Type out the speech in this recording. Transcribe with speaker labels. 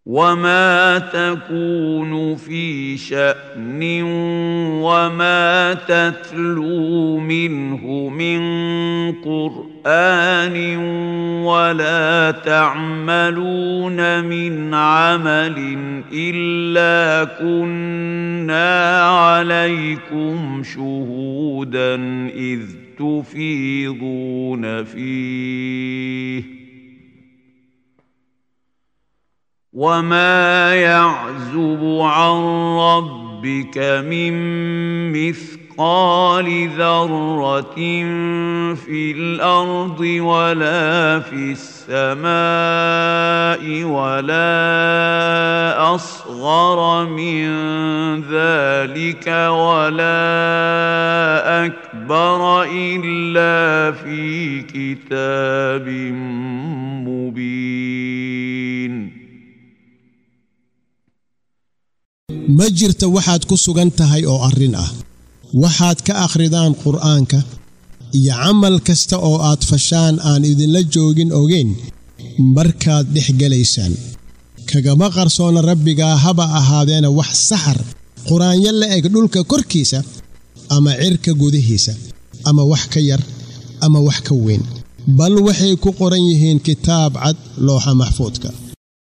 Speaker 1: وما تكون في شأن وما تتلو منه من قرآن ولا تعملون من عمل إلا كنا عليكم شهودا إذ تفيضون فيه وما يعزب عن ربك من مثقال ذره في الارض ولا في السماء ولا اصغر من ذلك ولا اكبر الا في كتاب مبين
Speaker 2: ma jirta waxaad ku sugan tahay oo arrin ah waxaad ka akhridaan qur'aanka iyo camal kasta oo aad fashaan aan idinla joogin ogeyn markaad dhex gelaysaan kagama qarsoona rabbigaa haba ahaadeena wax saxar qur-aanyo la eg dhulka korkiisa ama cirka gudihiisa ama wax ka yar ama wax ka weyn bal waxay ku qoran yihiin kitaab cad looxa maxfuudka